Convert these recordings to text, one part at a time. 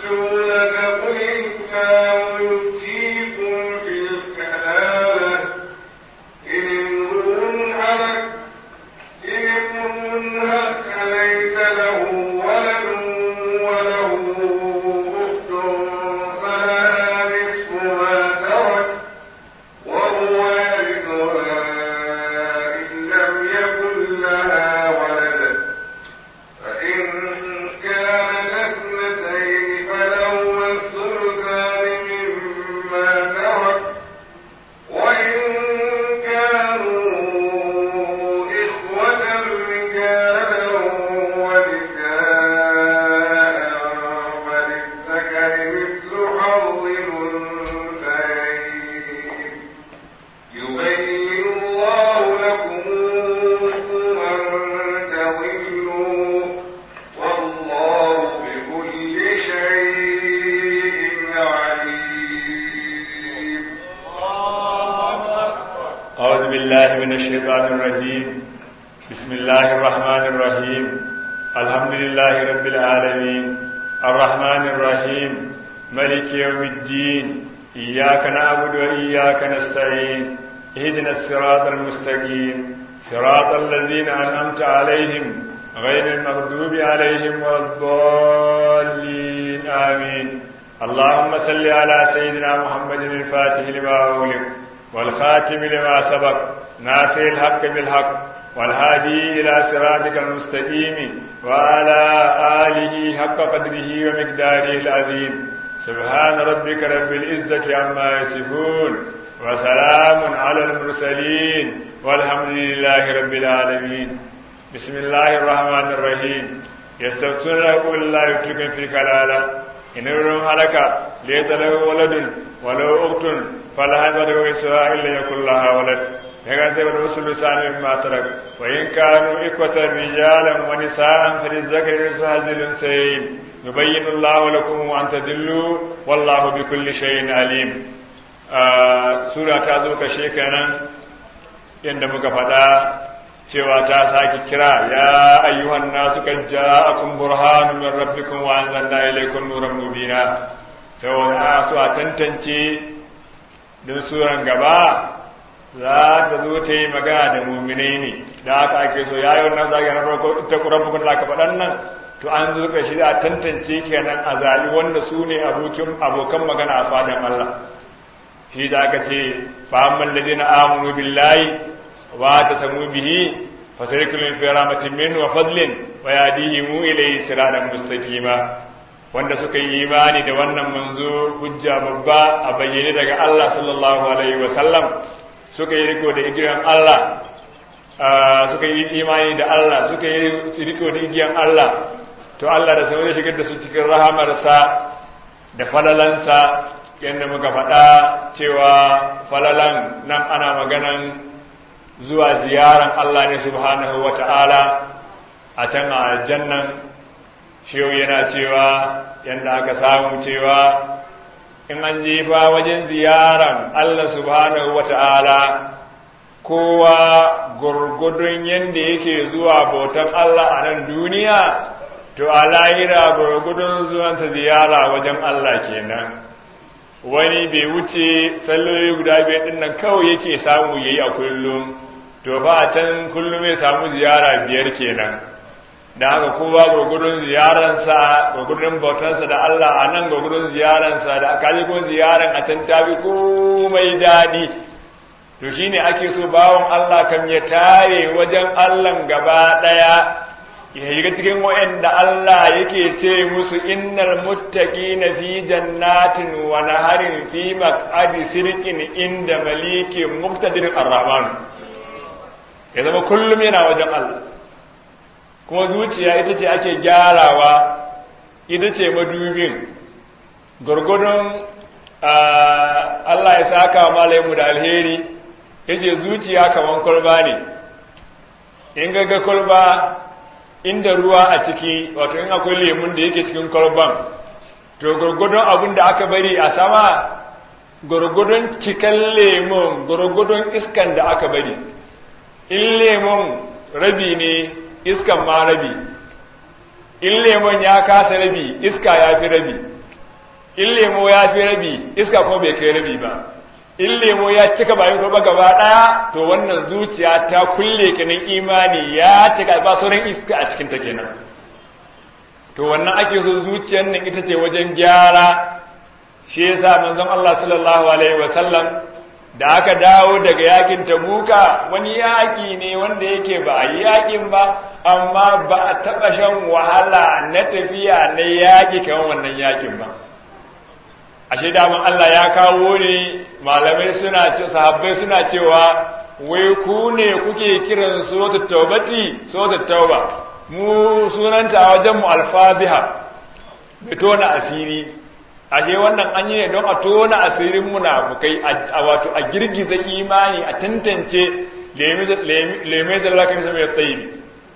بالله من الشيطان الرجيم بسم الله الرحمن الرحيم الحمد لله رب العالمين الرحمن الرحيم ملك يوم الدين إياك نعبد وإياك نستعين اهدنا الصراط المستقيم صراط الذين أنعمت عليهم غير المغضوب عليهم ولا الضالين آمين اللهم صل على سيدنا محمد الفاتح لما أغلق والخاتم لما سبق ناصر الحق بالحق والهادي إلى صراطك المستقيم وعلى آله حق قدره ومقداره العظيم سبحان ربك رب العزة عما يصفون وسلام على المرسلين والحمد لله رب العالمين بسم الله الرحمن الرحيم يستفتون قل الله يكلكم في كلالة إن ابن هلك ليس له ولد ولو أخت فلها تدعو إسرائيل يكون لها ولد يقول الرسل سان مما ترك وإن كانوا إخوة رجالا ونساء فللذكر مثل الأنثيين يبين الله لكم أن تدلوا والله بكل شيء عليم آه سورة تازو كشيكنا yadda muka faɗa cewa ta sake kira ya ayyuhan nasu kan ja'akum burhanun min rabbikum wa anzalna ilaykum nuran mubina saboda su a tantance don suran gaba za ta zo ta yi magana da muminai ne da aka ake so ya yi wannan zage na farko ita kuran bukun da aka faɗan nan to an zo ka shi a tantance kenan a zaɓi wanda su ne abokan magana a fadan Allah shi da aka ce fa'amman ladina amanu billahi واعتصموا به فسيكون في رحمة منه وفضل ويهديهم إليه صراطا مستقيما wanda suka yi imani da wannan manzo hujja babba a bayyane daga Allah sallallahu alaihi wa sallam suka yi riko da igiyan Allah suka yi imani da Allah suka yi riko da igiyan Allah to Allah da sai shigar da su cikin rahamarsa da falalansa yadda muka faɗa cewa falalan nan ana maganan zuwa ziyaran Allah ne subhanahu wa ta'ala a can a aljannan shehu yana cewa yadda aka samu cewa in an jefa wajen ziyaran Allah subhanahu wa ta'ala kowa gurgudun yadda yake zuwa bautan Allah a nan duniya to a lahira gurgudun zuwansa ziyara wajen Allah kenan wani bai wuce salloli guda biyar ɗin nan kawai yake samu yayi a kullum to fa a can kullum ya samu ziyara biyar kenan da haka kowa gurgudun ziyararsa gurgudun bautarsa da Allah a nan gurgudun ziyararsa da kaji kuma ziyaran a can tafi komai daɗi to shine ake so bawon Allah kam ya tare wajen Allah gaba ɗaya ya shiga cikin wa'anda Allah yake ce musu innal muttaqina fi jannatin wa naharin fi maq'adi sirqin inda malikin muqtadir ar-rahman ya zama kullum yana wajen Allah kuma zuciya ita ce ake gyarawa ita ce madubin gurgudun Allah ya saka malamu da alheri ya ce zuciya kamar kwalba ne in gaga kwalba inda ruwa a ciki wato in akwai lemun da yake cikin kwalban to gurgudun abin da aka bari a sama gurgudun cikan lemun gurgudun iskan da aka bari in lemon rabi ne iskan ma rabi in lemon ya kasa rabi iska ya fi rabi in lemo ya fi rabi iska kuma bai kai rabi ba in lemo ya cika bayan kuma gaba daya to wannan zuciya ta kulle kenan imani ya cika ba sauran iska a cikin ta kenan to wannan ake so zuciyar nan ita ce wajen gyara shi yasa manzon Allah sallallahu alaihi wasallam da aka dawo daga yakin tabuka wani yaki ne wanda yake ba a yi yakin ba amma ba a taɓa shan wahala na tafiya na yaki kamar wannan yakin ba ashe daman Allah ya kawo ne malamai suna ce sahabbai suna cewa wai ku ne kuke kiran suratul taubati suratul tauba mu sunanta a wajen mu alfabiha mai tona asiri ashe wannan an yi ne don a tona asirin munafukai a wato a girgiza imani a tantance leme da lakan sa mai tsayi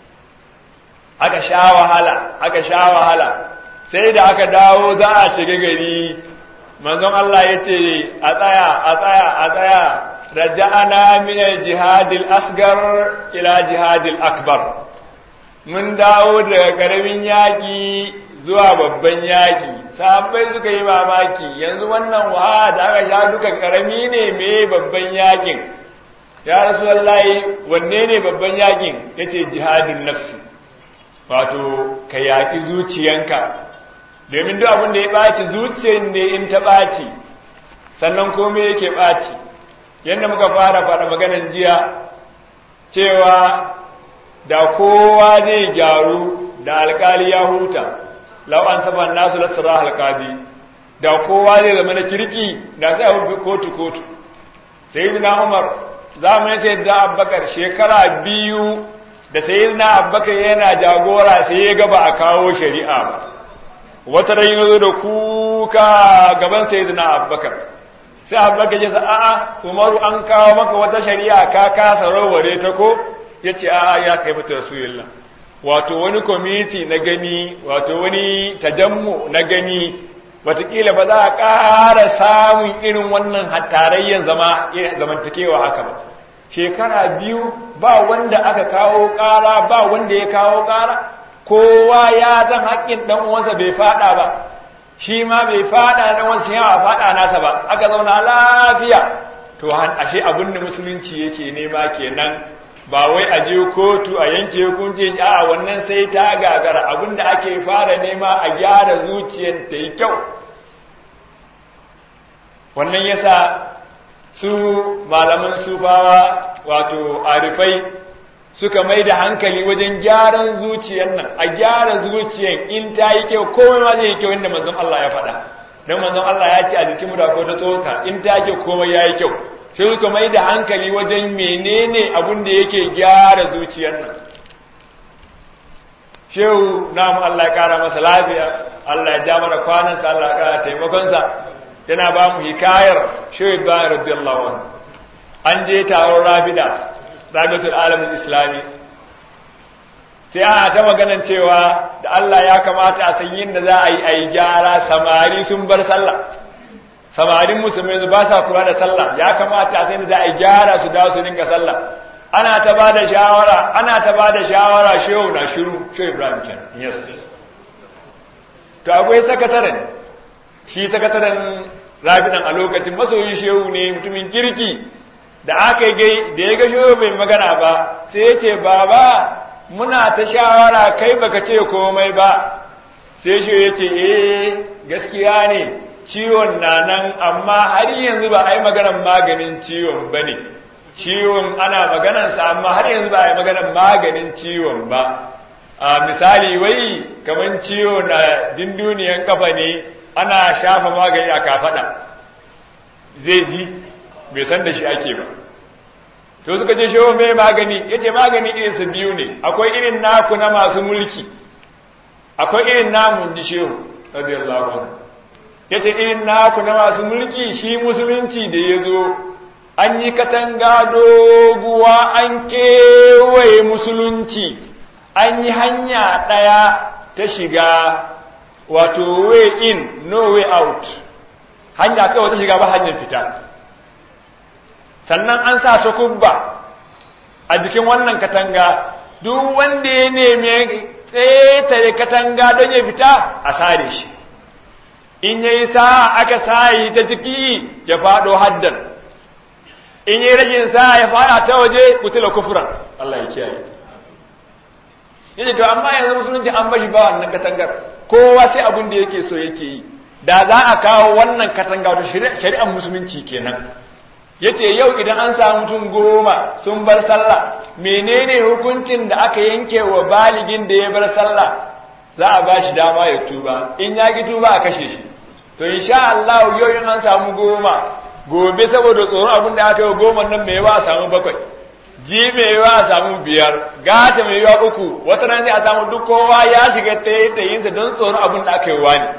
aka sha wahala aka sha wahala sai da aka dawo za a shiga gari manzon Allah ya ce a tsaya a tsaya a tsaya raja'ana min al-jihadil asgar ila jihadil akbar mun dawo daga karamin yaki zuwa babban yaki sahabbai suka yi mamaki yanzu wannan wahala da aka sha duka karami ne me babban yakin ya rasulullahi wanne ne babban yakin yace jihadin nafsi wato ka yaki zuciyanka domin duk abin da ya ɓaci zuciyar ne in ta ɓaci sannan komai yake ɓaci yadda muka fara faɗa maganan jiya cewa da kowa zai gyaru da alkali ya huta lau an saba nasu latsara alkali da kowa zai zama na kirki da sai a kotu kotu sai na umar zamanin sai da abbakar shekara biyu da sai na abbakar yana jagora sai ya gaba a kawo shari'a ba wata rai na zo da kuka gaban sayyidina abubakar sai abubakar ya sa a'a umaru an kawo maka wata shari'a ka kasa raware ta ko ya ce a'a ya kai mata rasulullah wato wani kwamiti na gani wato wani tajammu na gani watakila ba za a ƙara samun irin wannan tarayyan zama zamantakewa haka ba shekara biyu ba wanda aka kawo ƙara ba wanda ya kawo ƙara kowa ya san haƙƙin ɗan uwansa bai faɗa ba shi ma bai faɗa na wansa yawa faɗa nasa ba aka zauna lafiya to ashe abin da musulunci yake nema kenan ba wai a je kotu a yanke hukunci shi a wannan sai ta gagara abin da ake fara nema a gyara zuciyar ta yi kyau wannan yasa su malaman sufawa wato arifai suka mai da hankali wajen gyaran zuciyar nan a gyara zuciyar in ta yi kyau komai ma zai yi kyau inda manzon Allah ya faɗa don manzon Allah ya ce a jikin da ko ta tsoka in ta kyau komai ya yi kyau sai suka mai da hankali wajen menene abin da yake gyara zuciyar nan shehu namu Allah ya kara masa lafiya Allah ya ja mana kwanansa Allah ya kara taimakonsa yana ba mu hikayar shehu Ibrahim radiyallahu anhu an je taron rabida rabitul alamin islami sai ana ta maganan cewa da Allah ya kamata a san yin da za a yi a yi gyara samari sun bar sallah samarin musulmi ba sa kula da sallah ya kamata a san da za a yi gyara su dawo su dinga sallah ana ta ba da shawara ana ta ba da shawara shehu na shiru shehu ibrahim ken yes to akwai sakataren shi sakataren rabidan a lokacin masoyin shehu ne mutumin kirki da aka yi da ya ga shehu bai magana ba sai ya ce baba muna ta shawara kai baka ce komai ba sai shehu ya ce eh gaskiya ne ciwon na nan amma har yanzu ba a yi maganar maganin ciwon ba ne ciwon ana maganarsa amma har yanzu ba a yi maganar maganin ciwon ba a misali wai kamar ciwo na dinduniyan kafa ne ana shafa magani a kafada zai ji bai san da shi ake ba to suka ce shehu mai magani ya ce magani irinsa biyu ne akwai irin naku na masu mulki akwai irin namun ji shehu radiyallahu anhu ya ce irin naku na masu mulki shi musulunci da ya zo an yi katanga doguwa an kewaye musulunci an yi hanya ɗaya ta shiga wato way in no way out hanya kawai ta shiga ba hanyar fita sannan an sa ta kubba a jikin wannan katanga duk wanda ya neme ƙetare katanga don ya fita a sare shi in yayi sa aka sayi ta ciki ya fado haddan in yayi rajin sa ya fada ta waje kutula kufran Allah ya kiyaye yace to amma yanzu musulunci an bashi ba wannan katangar kowa sai abin da yake so yake yi da za a kawo wannan katanga wata shari'ar musulunci kenan yace yau idan an samu mutum goma sun bar sallah menene hukuncin da aka yanke wa baligin da ya bar sallah za a ba shi dama ya tuba in ya ki tuba a kashe shi to insha Allah yau in an samu goma gobe saboda tsoron abin da aka yi goma nan mai yawa a samu bakwai ji mai yawa a samu biyar gata mai yawa uku wata nan sai a samu duk kowa ya shiga tayyinsa don tsoron abin da aka yi wani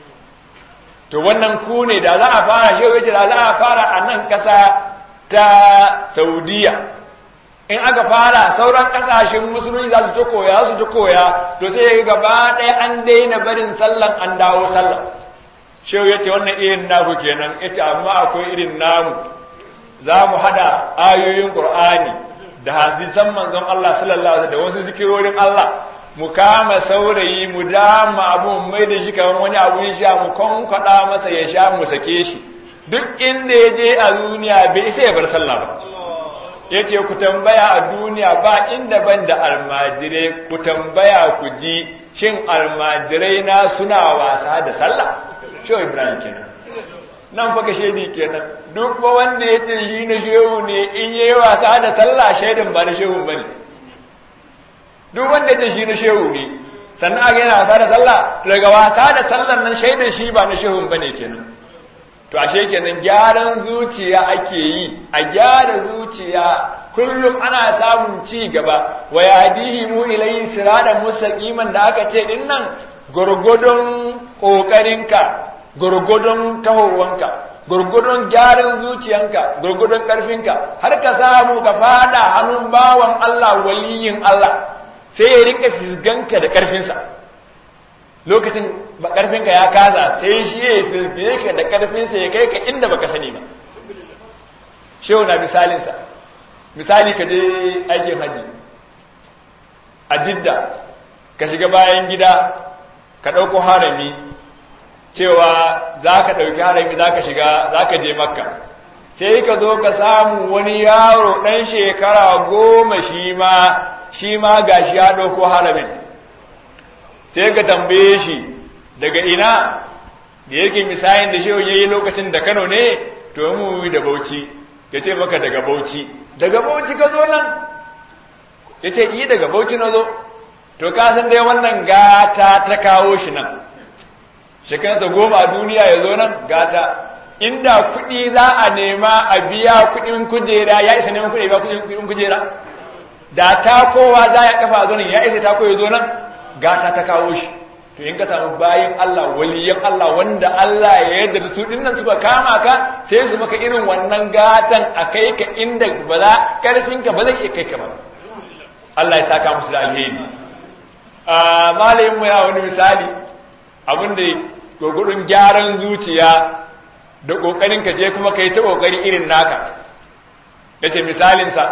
to wannan ku ne da za a fara shi wace da za a fara a nan ƙasa ta saudiya in aka fara sauran ƙasashen musulunci za su ta koya su ta koya to sai gaba ɗaya an daina barin sallan an dawo sallan shehu ya ce wannan irin naku kenan ya ce amma akwai irin namu za mu haɗa ayoyin ƙur'ani da hadisan manzon Allah sallallahu alaihi da wasu zikirorin Allah mu kama saurayi mu dama abu mai da shi kamar wani abun sha mu konkwada masa ya sha mu sake shi duk inda ya je a duniya bai isa ya bar sallah ba ya ce ku tambaya a duniya ba inda ban da almajirai ku tambaya ku ji shin almajirai na suna wasa da sallah shehu ibrahim kenan nan fa shaidi kenan duk ba wanda ya ce shi na shehu ne in yayi wasa da sallah shaidin ba na shehu bane duk wanda ya ce shi na shehu ne sannan aka yana wasa da sallah daga wasa da sallan nan shaidan shi ba na shehun bane kenan to ashe kenan gyaran zuciya ake yi a gyara zuciya kullum ana samun ci gaba wa yadihi mu ilayhi siradan mustaqiman da aka ce din nan gurgudun kokarinka gurgudun tahowanka gurgudun gyaran zuciyanka gurgudun karfinka har ka samu ka fada hannun bawan Allah waliyin Allah sai ya rinka fisganka da karfinsa lokacin karfinka ya kaza sai shi ya fisge ka da karfinsa ya kai ka inda baka sani ba shehu na misalinsa misali ka je aikin haji a jidda ka shiga bayan gida ka ɗauko harami cewa za ka ɗauki harami za ka shiga za ka je makka sai ka zo ka samu wani yaro ɗan shekara goma shi ma shi ma ga shi ya ɗauko haramin sai ka tambaye shi daga ina da yake misalin da shehu ya yi lokacin da kano ne to mu da bauchi ya ce maka daga bauchi daga bauchi ka zo nan ya ce yi daga bauchi na zo to ka san dai wannan gata ta kawo shi nan shekarsa goma a duniya ya zo nan gata inda kuɗi za a nema a biya kuɗin kujera ya isa neman kuɗi ba kuɗin kujera da ta kowa za ya kafa zo nan ya isa ta koya zo nan gata ta kawo shi to in ka samu bayin Allah waliyan Allah wanda Allah ya yarda da su din nan suka kama ka sai su maka irin wannan gatan a kai ka inda ba za karfin ka ba zai iya kai ka ba Allah ya saka musu da alheri a malamin mu ya wani misali abin da gurgurun gyaran zuciya da kokarin ka je kuma kai ta kokari irin naka yace misalin sa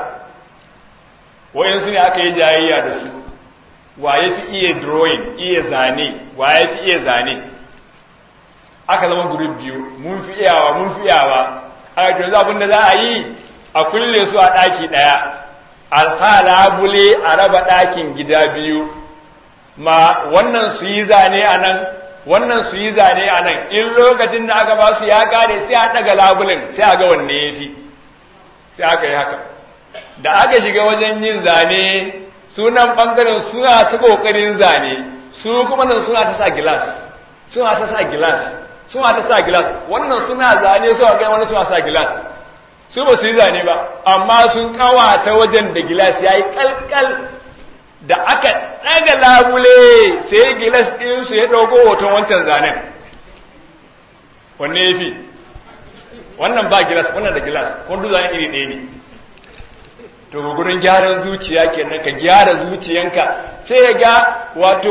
wayansu ne aka yi jayayya da su wa ya fi iya drawing iya zane wa ya fi iya zane aka zama group biyu mun fi iyawa mun fi iyawa aka ce yanzu abinda za a yi a kulle su a ɗaki ɗaya a sa labule a raba ɗakin gida biyu ma wannan su yi zane a nan wannan su yi zane a nan in lokacin da aka ba su ya kare sai a ɗaga labulen sai a ga wanne ya fi sai aka yi haka da aka shiga wajen yin zane sunan ɓangaren suna ta ƙoƙarin zane su kuma nan suna ta sa gilas suna ta sa gilas suna ta sa gilas wannan suna zane su ga wani suna sa gilas su ba su yi zane ba amma sun kawata wajen da gilas ya yi kalkal da aka ɗaga labule sai gilas ɗinsu ya ɗauko hoton wancan zanen wanne ya fi wannan ba gilas wannan da gilas wanda zanen iri ɗaya ne to gurin gyaran zuciya kenan ka gyara zuciyanka sai ya ga wato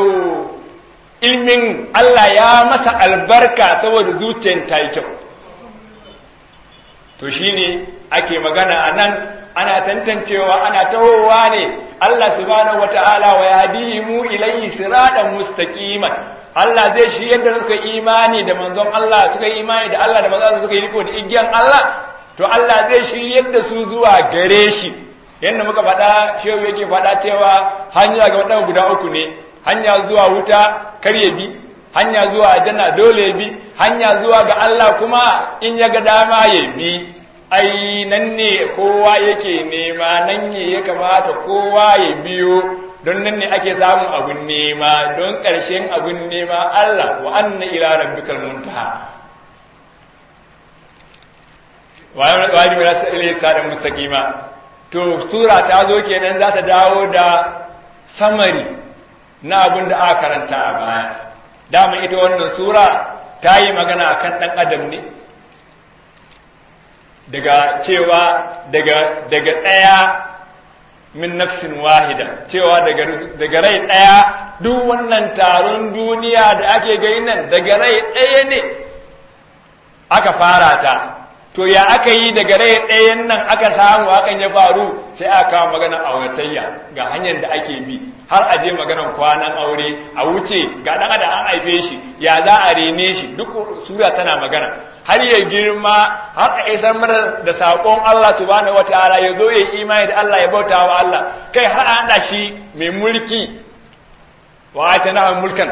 ilmin Allah ya masa albarka saboda zuciyan ta yi kyau to shine ake magana a nan ana tantancewa ana tahowa ne Allah subhanahu wata'ala wa yahdihimu ilayhi siratan mustaqiman Allah zai shi yadda suka imani da manzon Allah suka imani da Allah da manzon suka yi riko da igiyan Allah to Allah zai shi yadda su zuwa gare shi yadda muka faɗa shehu yake faɗa cewa hanya ga waɗanda guda uku ne hanya zuwa wuta kar ya bi hanya zuwa aljanna dole ya bi hanya zuwa ga Allah kuma in ya ga dama ya bi ai nan ne kowa yake nema nan ne ya kamata kowa ya biyo don nan ne ake samun abun nema don ƙarshen abun nema Allah wa anna ila rabbikal muntaha wa wani wala sai sa mustaqima to sura ta zo kenan za ta dawo da samari na abin da aka karanta a baya dama ita wannan sura ta yi magana akan ɗan adam ne daga cewa daga daga ɗaya min nafsin wahida cewa daga daga rai ɗaya duk wannan taron duniya da ake gani nan daga rai ɗaya ne aka fara ta to ya aka yi daga rai ɗayan nan aka samu hakan ya faru sai aka kawo maganar auratayya ga hanyar da ake bi har a je maganar kwanan aure a wuce ga ɗan adam an haife shi ya za a rene shi duk sura tana magana har ya girma har a isar mana da saƙon Allah subhanahu wataala ya zo ya imani da Allah ya bauta wa Allah kai har a haɗa shi mai mulki wa atana mulkan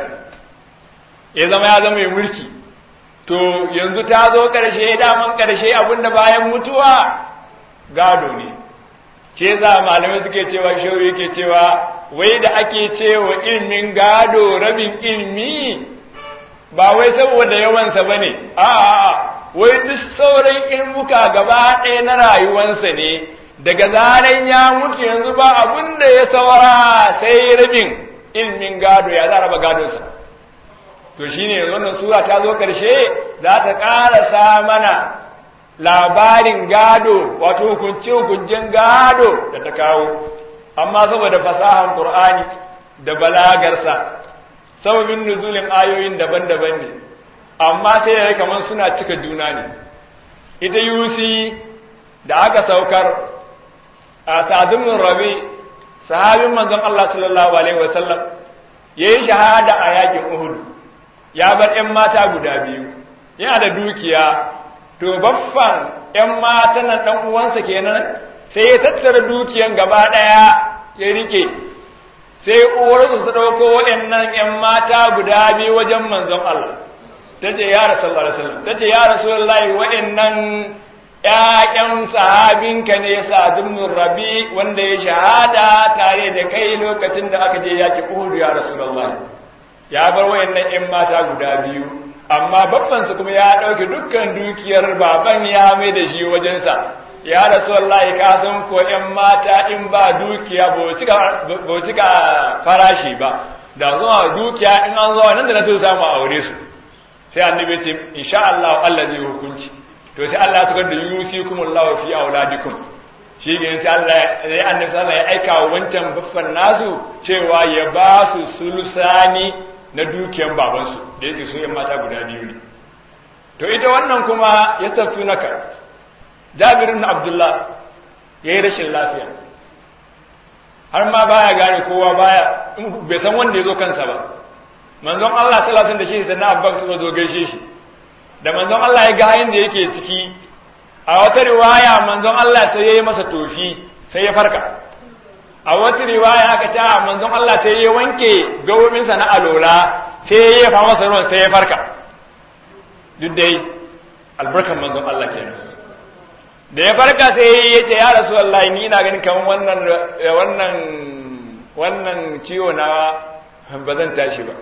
ya zama ya zama mai mulki to yanzu ta zo ƙarshe daman ƙarshe abinda bayan mutuwa gado ne ce za malamai suke cewa shehu yake cewa wai da ake cewa ilmin gado rabin ilmi ba wai saboda yawansa ba ne a'a wai duk sauran ilmuka gaba ɗaya na rayuwansa ne daga zaren ya mutu yanzu ba abin da ya saura sai rabin ilmin gado ya za raba gadonsa to shine wannan sura ta zo ƙarshe za ta ƙarasa mana labarin gado wato hukunce hukuncen gado da ta kawo amma saboda fasahan qur'ani da balagarsa sababin nuzulin ayoyin daban-daban ne amma sai ya kamar suna cika juna ne ita yusi da aka saukar a sa'adun rabi sahabin manzon Allah sallallahu alaihi wasallam yayi shahada a yakin Uhud ya bar ‘yan mata guda biyu, yana da dukiya, to baffan ‘yan mata nan ɗan uwansa kenan sai ya tattara dukiyan gaba ɗaya ya rike, sai uwarsu ta ɗauko waɗannan ‘yan mata guda biyu wajen manzon Allah. Ta ce, Ya Rasulallah, ta ce, Ya Rasulallah, waɗannan ‘ya'yan sahabinka ne sa rabi wanda ya shahada tare da kai lokacin da aka je yaki Uhud ya Rasulallah. ya bar wayannan ‘yan mata guda biyu, amma babbansu kuma ya ɗauki dukkan dukiyar baban ya mai da shi wajensa, ya rasu wallahi ka san ko ‘yan mata in ba dukiya ba cika farashi ba, da zuwa dukiya in an zuwa nan da na so samu aure su, sai annabi ce, insha Allah Allah zai hukunci, to sai Allah ya tukar da yusi kuma Allah fi auladikum. shi ne sai Allah ya annabi sallallahu ya aika wa wancan baffan nasu cewa ya ba su sulusani na dukiyan babansu da yake su ‘yan mata guda biyu ne. To ita wannan kuma ya tsaftu naka, jabirin na Abdullah ya yi rashin lafiya, har ma baya gane kowa baya, bai san wanda ya zo kansa ba. Manzon Allah salasun da shi sai na abban suka zo gaishe shi, da manzon Allah ya ga hayin da yake ciki, a wata riwaya manzon Allah sai ya yi masa tofi sai ya farka. a wata riwaya aka ce a manzon Allah sai ya wanke gawobinsa na alola sai ya fa masa ruwan sai ya farka duk dai albarkan manzon Allah kenan da ya farka sai ya ce ya rasu wallahi ni ina ganin kamar wannan wannan wannan ciwo na ba zan tashi ba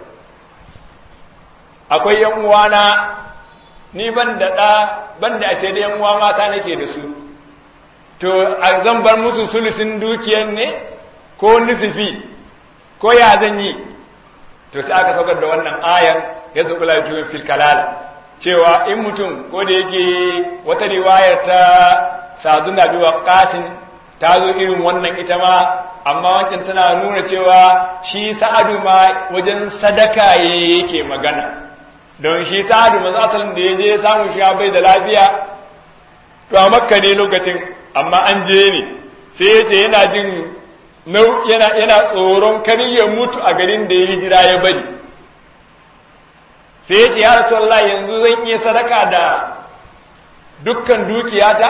akwai yan uwana ni ban da ɗa ban da ashe da yan uwa mata nake da su to zan bar musu sulusin dukiyan ne ko nisifi ko ya zan yi to sai aka saukar da wannan ayan ya zo kula da fil kalal cewa in mutum ko da yake wata riwayar ta sadun da biwa qasin ta zo irin wannan ita ma amma wancan tana nuna cewa shi sa'adu ma wajen sadaka yake magana don shi sa'adu manzo asalin da ya je ya samu shi bai da lafiya to a makka ne lokacin amma an je ne sai ya ce yana jin yana yana tsoron kar ya mutu a garin da ya hijira ya bari sai ya ce ya rasulullah yanzu zan iya sadaka da dukkan dukiyata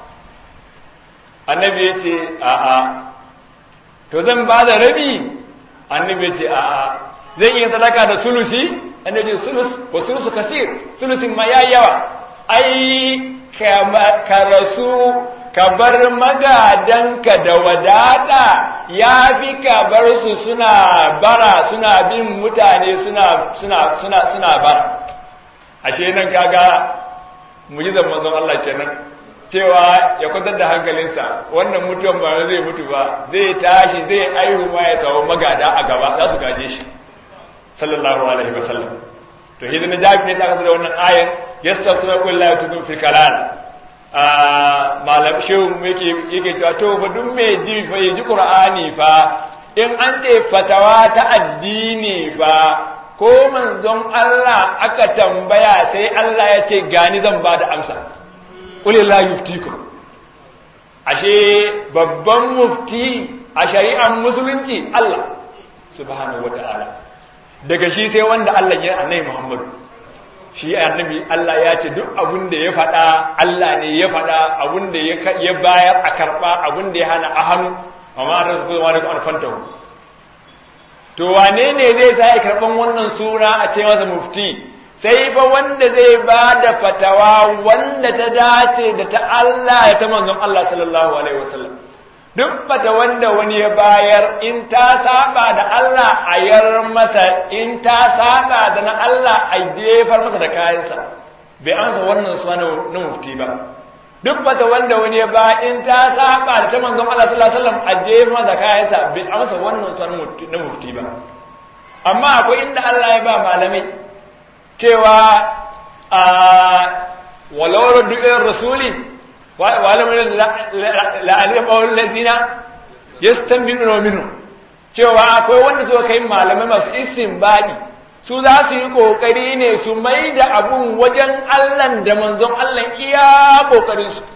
annabi ya ce a'a to zan ba da rabi annabi ya ce a'a zan iya sadaka da sulusi annabi ya ce sulus wa sulusu kasir sulusin ma yayi yawa ai ka rasu ka bar magadanka da wadata ya fi ka bar su suna bara suna bin mutane suna suna suna suna bara ashe nan kaga mujizar manzon Allah kenan cewa ya kwantar da hankalinsa wannan mutuwan ba zai mutu ba zai tashi zai aihu ma ya samu magada a gaba za su gaje shi sallallahu alaihi wasallam to hidan na jabi ne saka da wannan ayan yastafuna qul la tukun fil kalal a malam shehu yake yake cewa to fa duk mai ji fa ji qur'ani fa in an ce fatawa ta addini fa ko manzon Allah aka tambaya sai Allah ya ce gani zan ba da amsa qul la yuftikum ashe babban mufti a shari'ar musulunci Allah subhanahu wataala daga shi sai wanda Allah ya annabi Muhammadu shi annabi Allah ya ce duk abin da ya faɗa Allah ne ya faɗa abin da ya bayar a karɓa abin da ya hana a hannu amma da kuma da an fanta to wane ne zai sa ya karɓan wannan suna a ce masa mufti sai fa wanda zai ba da fatawa wanda ta dace da ta Allah ya ta manzon Allah sallallahu alaihi wasallam duk fata wanda wani ya bayar in ta saba da Allah a yar masa in ta saba da na Allah a jefar masa da kayansa bai amsa wannan suna na mufti ba duk fata wanda wani ya ba in ta saba da ta manzon Allah sallallahu alaihi wasallam a jefar masa da kayansa bai amsa wannan suna na mufti ba amma akwai inda Allah ya ba malamai cewa a walau du'ir rasuli wa'alamu la'alim awon lazina ya stambinu minu cewa akwai wanda suka kai malamai masu isin baɗi su za su yi ƙoƙari ne su mai da abun wajen allan da manzon allan iya ƙoƙarinsu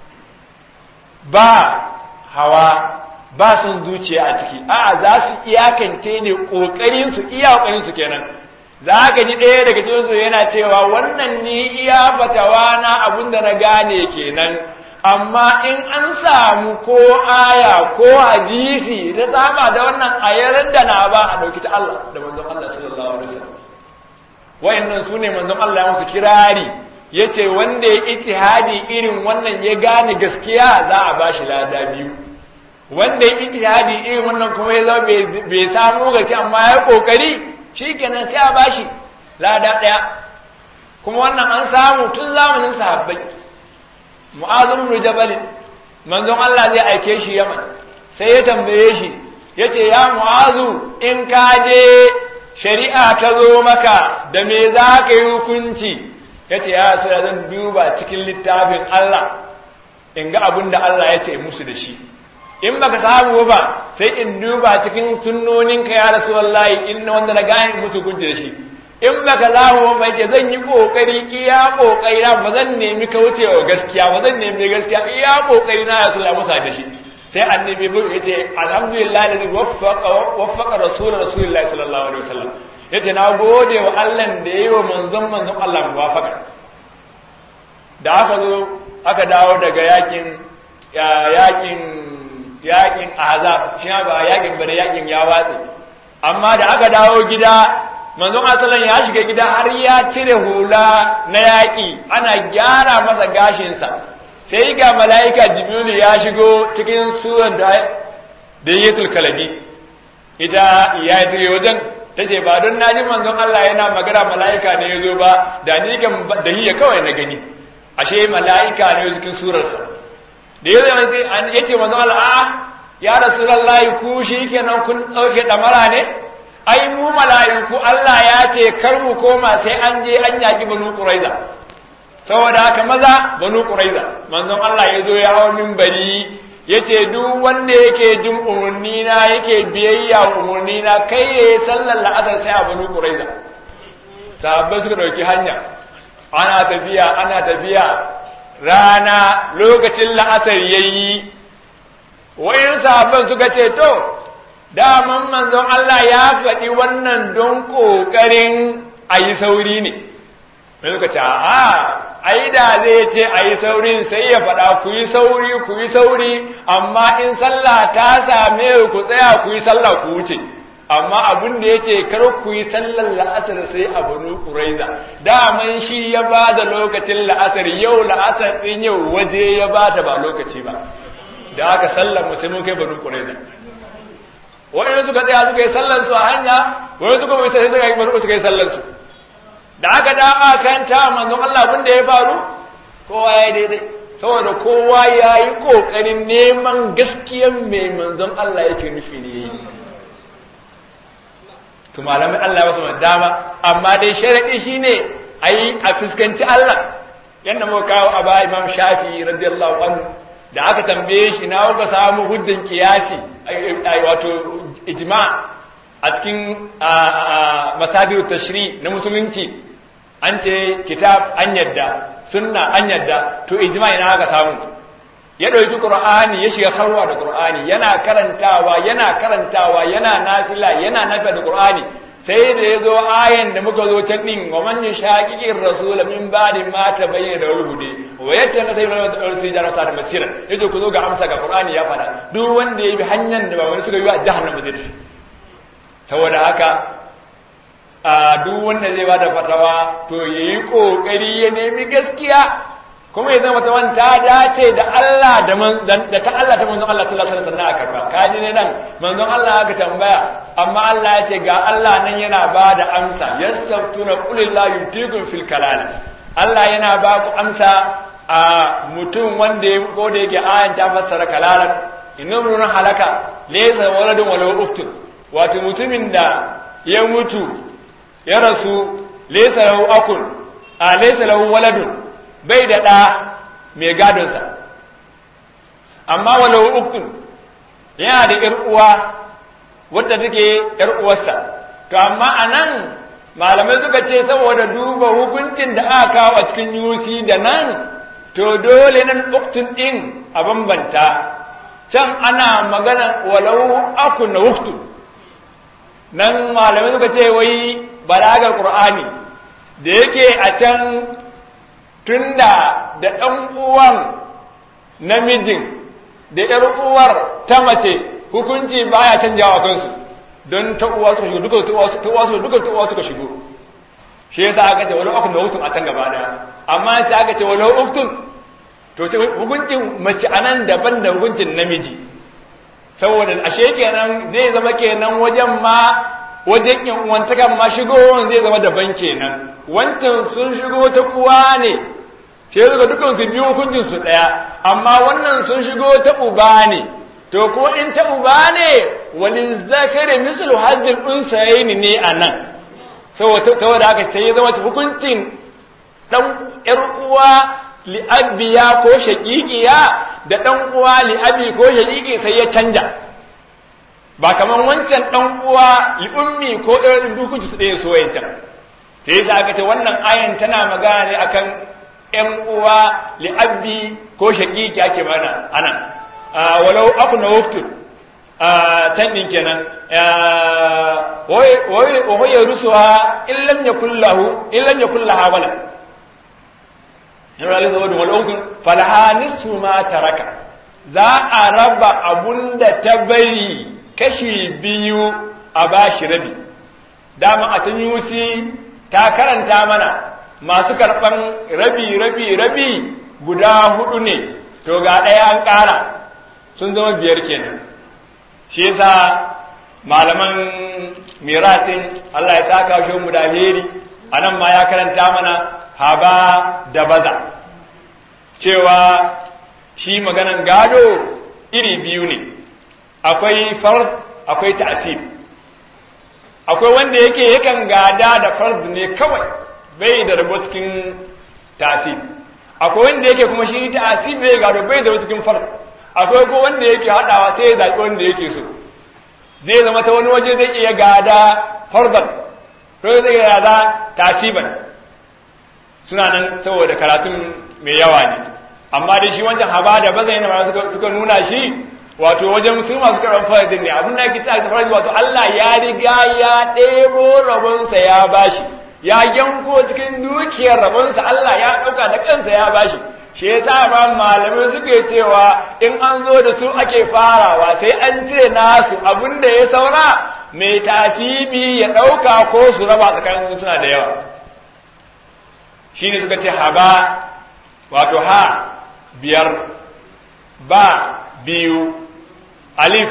ba hawa ba sun zuciya a ciki a'a za su iyakance ne ƙoƙarinsu iya ƙoƙarinsu kenan za ka ji ɗaya daga cikinsu yana cewa wannan ni iya fatawa na abin da na gane kenan amma in an samu ko aya ko hadisi da saba da wannan ayar da na ba a ɗauki ta Allah da manzon Allah sallallahu alaihi wasallam wayannan su ne manzon Allah ya musu kirari yace wanda ya ijtihadi irin wannan ya gane gaskiya za a bashi lada biyu wanda ya ijtihadi irin wannan kuma ya zama bai samu gaskiya amma ya kokari shi kenan sai a bashi lada ɗaya kuma wannan an samu tun zamanin sahabbai mu'azum bin jabal manzon Allah zai aike shi Yaman sai ya tambaye shi yace ya mu'azu in ka je shari'a ta zo maka da me za ka yi hukunci yace ya sai zan duba cikin littafin Allah in ga abin da Allah ya ce musu da shi in baka samu ba sai in duba cikin sunnoninka ya rasu wallahi in wanda na gane musu gunji da shi in baka samu ba yace zan yi kokari iya kokari na ba zan nemi kaucewa gaskiya ba zan nemi gaskiya iya kokari na rasu ya musa da shi sai annabi bu yace alhamdulillah da waffaqa waffaqa rasul rasulullahi sallallahu alaihi wasallam yace na gode wa Allah da yayi wa manzon manzon Allah muwafaqa da aka zo aka dawo daga yakin yakin yakin azab shi ba yakin bare yakin ya watse amma da aka dawo gida manzon asalan ya shiga gida har ya cire hula na yaki ana gyara masa gashinsa sai ga mala'ika jibrilu ya shigo cikin surar da da yatul kalabi ita ya yi wajen ta ce ba don naji manzon Allah yana magana mala'ika ne ya zo ba da ni kan da hiya kawai na gani ashe mala'ika ne cikin surarsa da ya zama ya ce manzon Allah a'a ya rasulullahi ku shi kenan kun ɗauke ɗamara ne ai mu mala'iku Allah ya ce kar mu koma sai an je an yaƙi banu ƙuraiza saboda haka maza banu ƙuraiza manzon Allah ya zo ya hau minbari ya ce duk wanda yake jin umarni na yake biyayya umarni na kai ya yi sallar la'asar sai a banu ƙuraiza sahabbai suka ɗauki hanya ana tafiya ana tafiya rana lokacin la'asar ya yi wa'in sahabban suka ce to daman manzon Allah ya faɗi wannan don ƙoƙarin a yi sauri ne mai suka ce a ai da zai ce a yi saurin sai ya faɗa ku yi sauri ku yi sauri amma in sallah ta same ku tsaya ku yi sallah ku wuce amma abin da ya ce kar ku yi sallar la'asar sai a banu ƙuraiza daman shi ya ba da lokacin la'asar yau la'asar ɗin yau waje ya ba ta ba lokaci ba da aka sallar mu sai mun kai banu ƙuraiza wani suka tsaya suka yi sallar su a hanya wani suka bai sai suka yi banu suka yi sallar su da aka da aka kanta manzon Allah abin da ya faru kowa ya daidai saboda kowa ya yi ƙoƙarin neman gaskiyan mai manzon Allah yake nufi ne yi to malamin Allah wasu dama amma dai sharaɗi shine a yi a fuskanci Allah yadda muka kawo a ba imam shafi radiyallahu anhu da aka tambaye shi na kuka samu hujjan kiyasi wato ijma a cikin masadir tashri na musulunci an ce kitab an yadda sunna an yadda to ijma ina aka samu ya ɗauki ƙur'ani ya shiga harwa da ƙur'ani yana karantawa yana karantawa yana nafila yana nafila da ƙur'ani sai da ya zo ayan da muka zo can ɗin wa man yushaqiqir rasul min ba'di ma tabayyana al-huda wa yatta nasai min al-arsi jara sa da masira yace ku zo ga amsa ga ƙur'ani ya faɗa duk wanda ya bi hanyar da ba wani suka yi a jahannama zai tafi saboda haka a duk wanda zai bada fatawa to yayi kokari ya nemi gaskiya kuma ya zama ta ta dace da Allah da ta Allah ta manzon Allah sallallahu alaihi wasallam a karba kaji ne nan manzon Allah aka tambaya amma Allah ya ce ga Allah nan yana ba da amsa yasaftuna qul la yutikum fil kalal Allah yana ba ku amsa a mutum wanda ya ko da yake ayan ta fassara kalalan innamrun halaka laysa waladun wala uktun wato mutumin da ya mutu ya rasu laysa lahu akun a laysa lahu waladun bai da ɗa mai gadonsa amma walau uktun yana da ‘yar uwa wadda take ‘yar uwarsa to amma a nan malamai suka ce saboda duba hukuncin da aka kawo a cikin yusi da nan to dole nan uktun ɗin a bambanta can ana magana walau aku na uktun nan malamai suka ce wai balagar ƙur'ani da yake a can tunda da ɗan uwan namijin da ‘yar uwar ta mace hukunci baya canjawa kansu don ta uwa suka shigo duka ta uwa suka duka ta uwa suka shigo shi yasa aka ce walau uktun da uktun a can gaba daya amma sai aka ce walau uktun to sai hukuncin mace anan daban da hukuncin namiji saboda ashe kenan zai zama kenan wajen ma wajen yan uwantakan ma shigowar zai zama daban kenan wancan sun shigo ta uwa ne sai suka dukan su biyu hukuncin su daya amma wannan sun shigo ta uba ne to ko in ta uba ne wani zakari mislu hajjin unsayin ne a nan saboda haka sai ya zama hukuncin dan yar uwa li'abiya ko shaqiqiya da dan uwa li'abi ko shaqiqi sai ya canja ba kamar wancan dan uwa li'ummi ko ɗan dukunci su ɗaya soyayya sai yasa aka ce wannan ayan tana magana ne akan ‘yan uwa li'abbi ko shaƙiƙi ake mana anan walau aku na wuftun can ɗin kenan wa ya rusuwa illan ya kullahu illan ya kullaha wala yana lalata wadda wal uktun falaha nisfu ma taraka za a raba abun da ta bari kashi biyu a bashi rabi dama a can yusi ta karanta mana masu karɓan rabi rabi rabi guda hudu ne to ga ɗaya an ƙara sun zama biyar kenan shi yasa malaman mirasin Allah ya saka shi mu da alheri anan ma ya karanta mana haba da baza cewa shi maganan gado iri biyu ne akwai fard akwai ta'sib akwai wanda yake yakan gada da fard ne kawai bai da rabo cikin tasib akwai wanda yake kuma shi tasib bai gado bai da rabo cikin fard akwai ko wanda yake hadawa sai ya zaɓi wanda yake so zai zama ta wani waje zai iya gada fardan ko zai iya gada tasiban suna nan saboda karatun mai yawa ne amma dai shi wancan haba da bazai yana suka, suka nuna shi wato wajen su masu karɓar faradin ne abin da ake cewa faradi wato Allah ya riga ya ɗebo rabonsa ya bashi ya yanko cikin dukiyar rabonsa Allah ya ɗauka da kansa ya bashi shi yasa ma malamai suke cewa in an zo da su ake farawa sai an cire nasu abinda ya saura mai tasibi ya ɗauka ko su raba tsakanin suna da yawa shi ne suka ce haba wato ha biyar ba biyu alif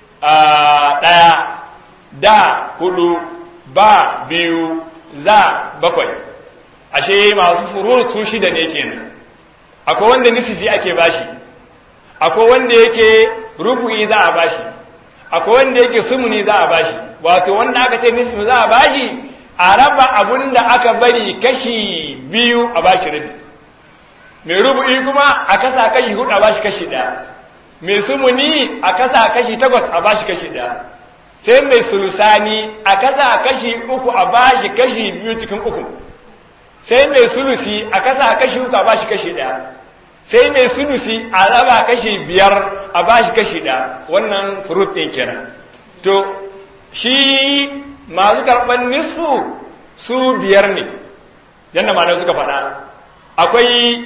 ɗaya da hudu ba biyu za bakwai ashe masu furu su shida ne kenan akwai wanda nisifi ake bashi akwai wanda yake rubu'i za a bashi akwai wanda yake sumuni za a bashi wato wanda aka ce nisifi za a bashi a raba abun da aka bari kashi biyu a bashi rabi mai rubu'i kuma a kasa kashi hudu a bashi kashi ɗaya mai sumuni a kasa kashi takwas a bashi kashi ɗaya sai mai sulusani a kasa kashi uku a bashi kashi biyu cikin uku sai mai sulusi a kasa kashi uku a bashi kashi ɗaya sai mai sulusi a raba kashi biyar a bashi kashi ɗaya wannan furut ɗin kenan to shi masu karɓar nisfu su biyar ne yadda malamai suka faɗa akwai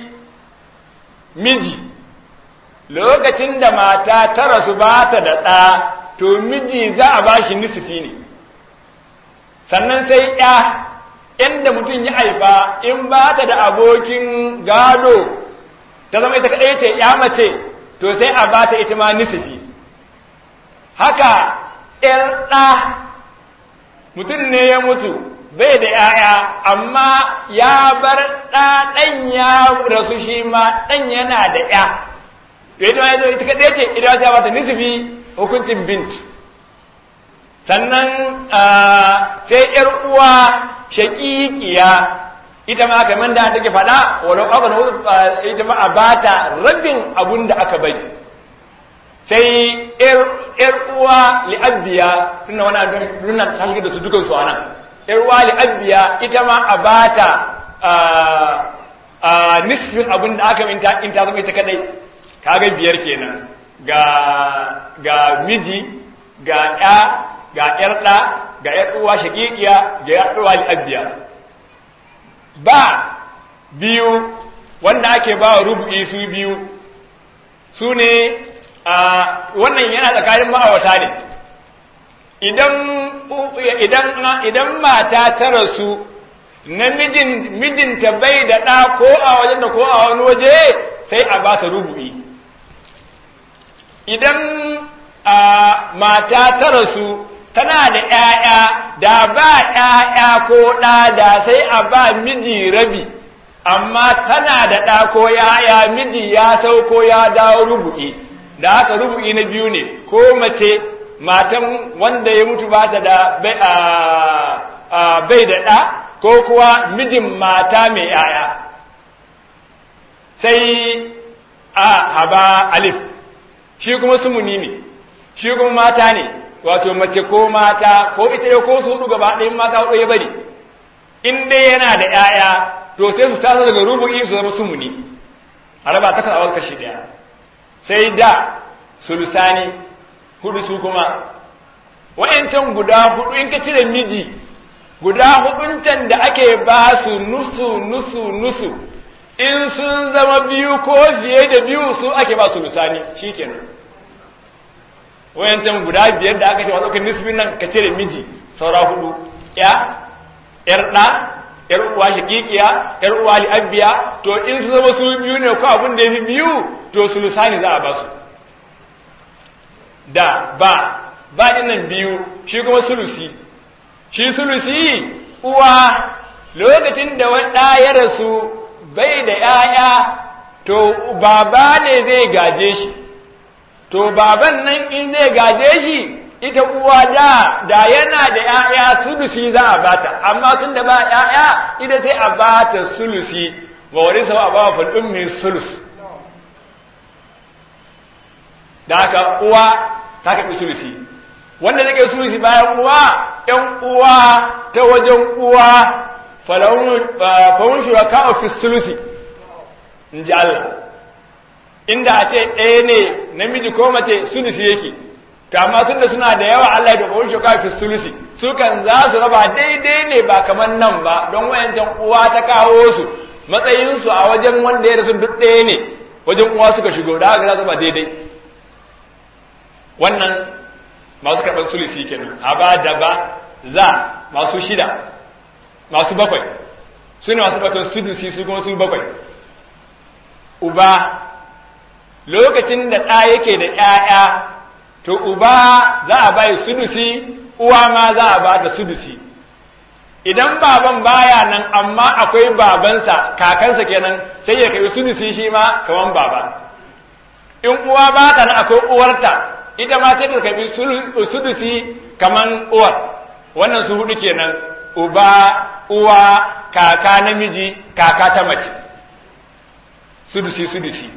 miji lokacin da mata ta rasu ba ta da ɗa to miji za a bashi nisfi ne sannan sai ya inda mutum ya haifa in ba ta da abokin gado ta zama ita kaɗai ce ya mace to sai a ba ta ita ma nisfi haka ‘yar ɗa mutum ne ya mutu bai da ‘ya'ya amma ya bar ɗa ɗan ya rasu shi ma ɗan yana da ‘ya ita ma ita kaɗai ce ita sai ba ta nisfi hukuncin bint sannan sai ‘yar uwa shaƙiƙiya ita ma kamar da take faɗa walau aka ita ma a bata rabin abun da aka bari sai ‘yar uwa li'abbiya tunda wani nuna ta shiga da su dukansu a nan ‘yar uwa li'abbiya ita ma a bata nisfin abun da aka minta in ta zama ita kadai kaga biyar kenan ga ga miji ga ɗa ga ‘yar ɗa ga ‘yar uwa shaƙiƙiya ga ‘yar uwa li'abbiya ba biyu wanda ake ba wa rubu'i su biyu su ne wannan yana tsakanin ma'aurata ne idan idan mata ta rasu namijin mijinta bai da ɗa ko a wajen da ko a wani waje sai a ba ta rubu'i idan mata ta rasu tana da ‘ya'ya da ba ‘ya'ya ko ɗa da sai a ba miji rabi amma tana da ɗa ko ‘ya'ya miji ya sauko ya dawo rubu'i da haka rubu'i na biyu ne ko mace matan wanda ya mutu ba ta da bai da ɗa ko kuwa mijin mata mai ‘ya'ya sai a haba alif shi kuma sumuni ne shi kuma mata ne wato mace ko mata ko ita ya ko su hudu gaba ɗayan mata hudu ya bari in dai yana da ‘ya'ya to sai su tasa daga rubu'i su zama sumuni a raba ta kasawar kashi ɗaya sai da sulusani hudu su kuma wa'yancan guda hudu in ka cire miji guda huduncan da ake ba su nusu nusu nusu in sun zama biyu ko fiye da biyu su ake ba su lusani shi kenan wayancan guda biyar da aka ce wasu nisbin nan ka cire miji saura hudu ya yar ɗa yar uwa shakikiya yar uwa li'abbiya to in su zama su biyu ne ko abin da ya fi biyu to su lusani za a ba su da ba ba nan biyu shi kuma sulusi shi sulusi uwa lokacin da wani ɗa ya rasu bai da ‘ya'ya to baba ne zai gaje shi to baban nan in zai gaje shi ita uwa da da yana da ‘ya'ya sulusi za a bata amma tun da ba ‘ya'ya ita sai a bata sulusi wa wani sau a ba fulɗin mai sulus da haka uwa ta kaɓi sulusi wanda zai sulusi bayan uwa ‘yan uwa ta wajen uwa fawun shuraka fi sulusi in ji Allah inda a ce ɗaya ne namiji ko mace sulusi yake to amma tunda suna da yawa Allah ya dogo shi kafi sulusi su kan za su raba daidai ne ba kamar nan ba don wayancan uwa ta kawo su matsayin su a wajen wanda ya rasu duk ɗaya ne wajen uwa suka shigo da haka za su ba daidai wannan masu karɓar sulusi kenan a ba da ba za masu shida masu bakwai su ne masu bakwai sudusi su kuma su bakwai uba lokacin da ɗa yake da ‘ya'ya to uba za a bai sudusi uwa ma za a ba da sudusi idan baban baya nan amma akwai babansa kakansa kenan sai ya kai sudusi shi ma kaman baba in uwa ba ta nan akwai uwarta ita ma sai ta kai sudusi kaman uwar wannan su hudu kenan uba uwa kaka namiji kaka ta mace sudusi sudusi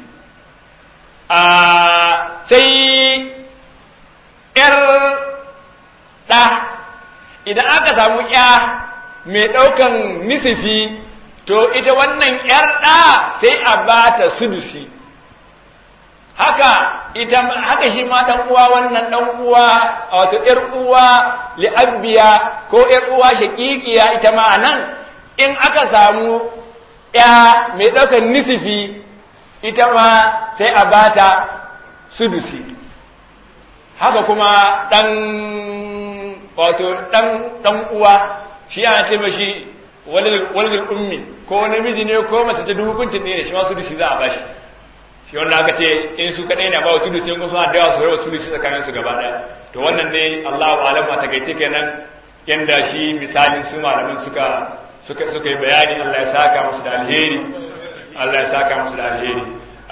a sai ‘yar ɗa idan aka samu ‘ya mai ɗaukan nisifi to ita wannan ‘yar ɗa sai a ba ta sudusi haka ita haka shi ma ɗan uwa wannan ɗan uwa wato ‘yar uwa li'abbiya ko ‘yar uwa shaƙiƙiya ita ma nan in aka samu ‘ya mai ɗaukan nisifi ita ma sai a bata sudusi haka kuma ɗan wato ɗan ɗan uwa shi ana ce mashi walidul ummi ko namiji ne ko mace ta hukuncin ne shi ma sudusi za a bashi shi wanda aka ce in su kaɗai na ba wa sudusi in suna da yawa su rawa sudusi tsakanin su gaba ɗaya to wannan ne Allahu alam a takaice kenan yanda shi misalin su malamin suka suka suka yi bayani Allah ya saka musu da alheri Allah ya saka musu da alheri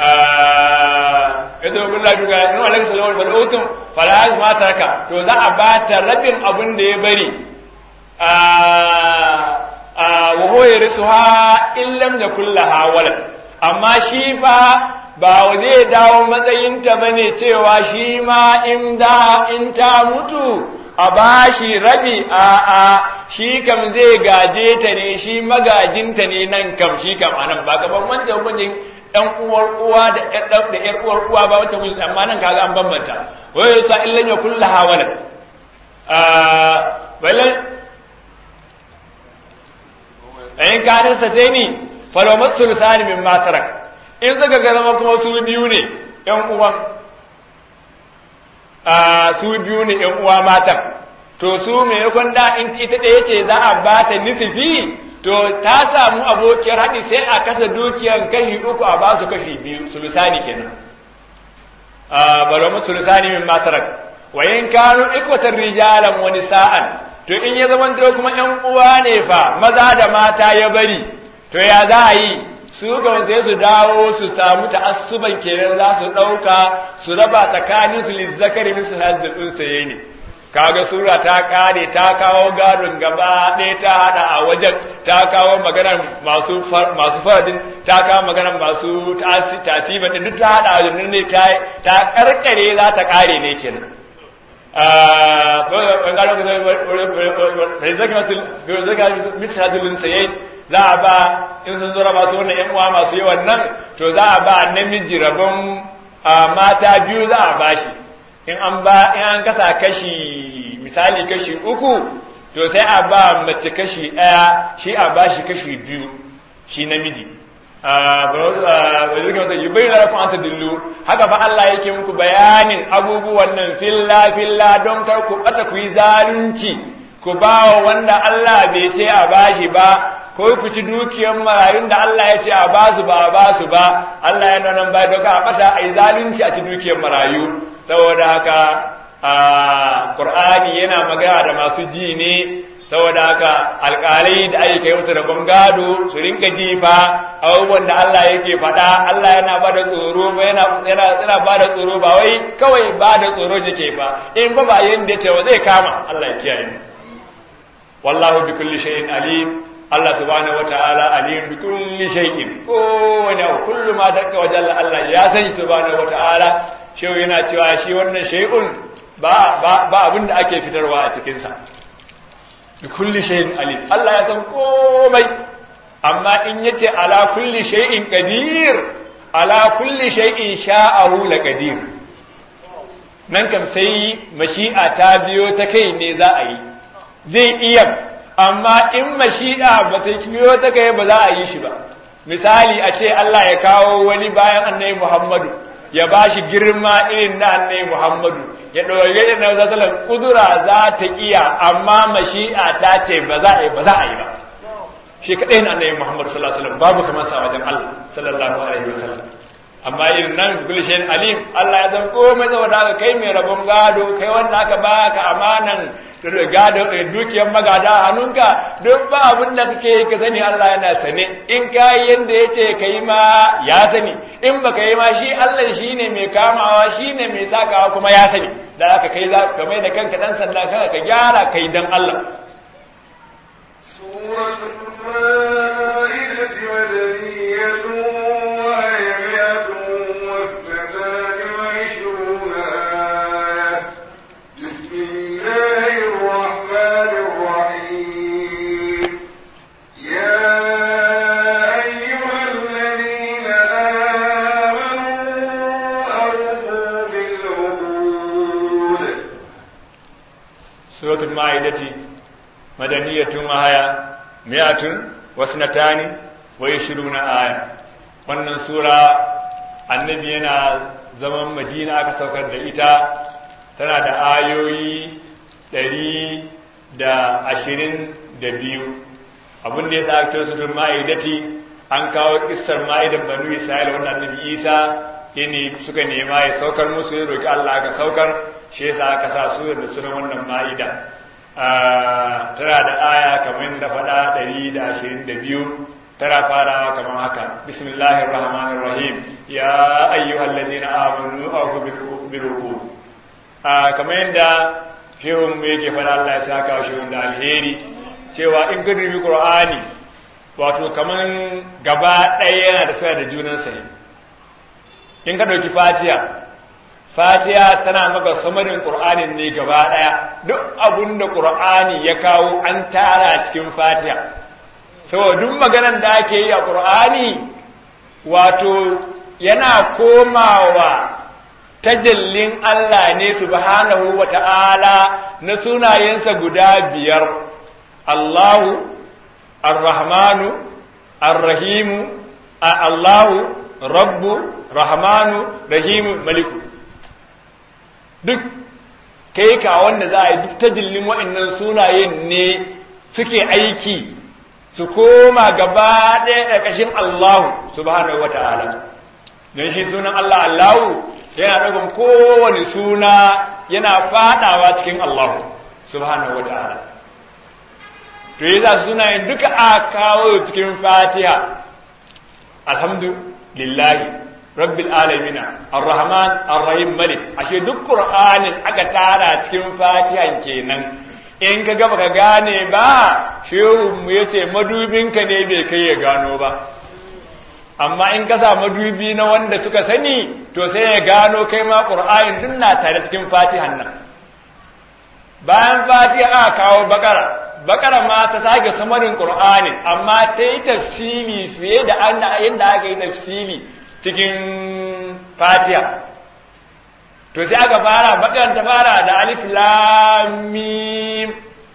ita wa billahi duka in wa laksa lawal bal utum fala ma taraka to za a ba ta rabin abin da ya bari wa huwa yarisuha in lam yakul laha walad amma shi fa ba zai dawo matsayinta bane cewa shi ma in da in ta mutu a bashi rabi a a shi kam zai gaje ta ne shi magajinta ne nan kam shi kam anan ba kaman wancan hukuncin ɗan uwar uwa da ɗan da ƴar uwar uwa ba wata musu amma nan kaga an bambanta wai yasa illan ya kulla hawala ah balan ayin kanin sa dai ni falo masul sani min matarak in suka ga zama kuma su biyu ne ƴan uwan ah su biyu ne ƴan uwa matan to su maimakon da in ita ɗaya ce za a ba ta nisifi to ta samu abokiyar haɗi sai a kasa dukiyar kashi uku a ba su kashi biyu sulusani kenan baro mu sulusani min matarak wa in kanu ikwatar rijalan wani sa'an to in ya zama da kuma ƴan uwa ne fa maza da mata ya bari to ya za a yi su ga sai su dawo su samu ta'assuban kenan za su ɗauka su raba tsakanin su lizzakari misu hazzul unsaye ne kaga sura ta kare ta kawo gadon gaba ɗaya ta hada a wajen ta kawo maganar masu masu faradin ta kawo maganar masu tasiba din duk ta hada a wajen ne ta ta karkare za ta kare ne kenan misalin sayai za a ba in sun zura masu wannan yan uwa masu yawan nan to za a ba namiji rabon mata biyu za a bashi in an ba in an kasa kashi misali kashi uku to sai a ba mace kashi ɗaya shi a ba shi kashi biyu shi namiji yi bai da rafin anta dillu haka fa Allah yake muku bayanin abubuwan nan filla filla don kar ku bata ku yi zalunci ku ba wa wanda Allah bai ce a bashi ba ko ku ci dukiyar marayun da Allah ya ce a basu ba a basu ba Allah ya nan ba doka a bata a yi zalunci a ci dukiyar marayu saboda haka a ƙur'ani yana magana da masu ji ne saboda haka alƙalai da ake kai musu rabon gado su rinka jifa abubuwan da Allah yake faɗa Allah yana ba da tsoro ba yana yana ba da tsoro ba wai kawai ba da tsoro yake ba in ba ba yanda ya ce wa zai kama Allah ya kiyaye mu wallahu bi kulli shay'in alim Allah subhanahu wataala alim bi kulli shay'in kowane kullu ma dakka wajen Allah ya san subhanahu wataala shehu yana cewa shi wannan shay'un ba ba ba abin da ake fitarwa a cikin sa bi kulli shay'in alim Allah ya san komai amma in yace ala kulli shay'in qadir ala kulli shay'in sha'ahu la qadir nan kam sai mashi'a ta biyo ta kai ne za a yi zai iya amma in mashi'a ba ta biyo ta kai ba za a yi shi ba misali a ce Allah ya kawo wani bayan annabi Muhammadu ya ba shi girma irin na annabi Muhammadu ya ɗauke da na sallallahu kudura za ta iya amma mashi'a ta ce ba za a yi ba za a yi ba shi kaɗai na annabi Muhammadu sallallahu alaihi wasallam babu kamar sa wajen Allah sallallahu alaihi wasallam amma irin nan gulshen alim Allah ya san komai saboda haka kai mai rabon gado kai wanda aka baka amanan gado dukiyar magada hannunka duk ba abin da kake ka sani Allah yana sane in ka yi yanda ya ce ka yi ma ya sani in baka yi ma shi Allah shi ne mai kamawa shi ne mai sakawa kuma ya sani da aka kai za ka mai da kanka dan sanda kanka ka gyara kai dan Allah سورة المائدة مدنية وهي مئة واثنتان وعشرون آية بسم الله الرحمن الرحيم يا أيها الذين آمنوا أوفوا بالعقود سورة المائدة مدنية وهي مئة واثنتان وعشرون آية wannan sura annabi yana zaman madina aka saukar da ita tana da ayoyi ɗari da ashirin da biyu abin da ya sa ake suratul ma'idati an kawo kissar ma'idan banu isra'ila wanda annabi isa ne suka nema ya saukar musu ya roki Allah aka saukar shi yasa aka sa su da sunan wannan ma'ida tana da aya kamar da faɗa ɗari da ashirin da biyu tana farawa kamar haka bismillahir rahmanir rahim ya ayyuhal ladina amanu aqu bil uqud kamar yadda shehun mu yake faɗa Allah ya saka shehun da alheri cewa in ka dubi qur'ani wato kaman gaba ɗaya yana tafiya da junansa ne in ka ɗauki fatiha fatiha tana maka samarin qur'anin ne gaba ɗaya duk abun da qur'ani ya kawo an tara cikin fatiha saboda duk maganar da ake yi a qur'ani wato yana komawa tajallin Allah ne subhanahu wa ta'ala na sunayensa guda biyar Allahu ar-Rahmanu ar-Rahimu Allahu Rabbu Rahmanu Rahimu Maliku duk kai ka wanda za a yi duk tajallin waɗannan sunayen ne suke aiki su koma gaba ɗaya ƙarƙashin Allahu subhanahu wa ta'ala don shi sunan Allah Allahu yana ɗaukar kowane suna yana faɗawa cikin Allah subhanahu wa ta'ala to yi za sunayen duka a kawo cikin fatiha alhamdulillahi rabbil alamina ar-rahman ar-rahim malik ashe duk qur'anin aka tara cikin fatihan kenan in ka gaba ka gane ba shehu mu yace madubinka ne bai kai ya gano ba amma in ka sa madubi na wanda suka sani to sai ya gano kai ma ƙur'anin duk na tare cikin fatihan nan bayan fatiha aka kawo bakara bakara ma ta sake samarin ƙur'anin amma ta yi tafsiri fiye da yadda aka yi tafsiri cikin fatiha to sai aka fara bakaran ta fara da alif lam mim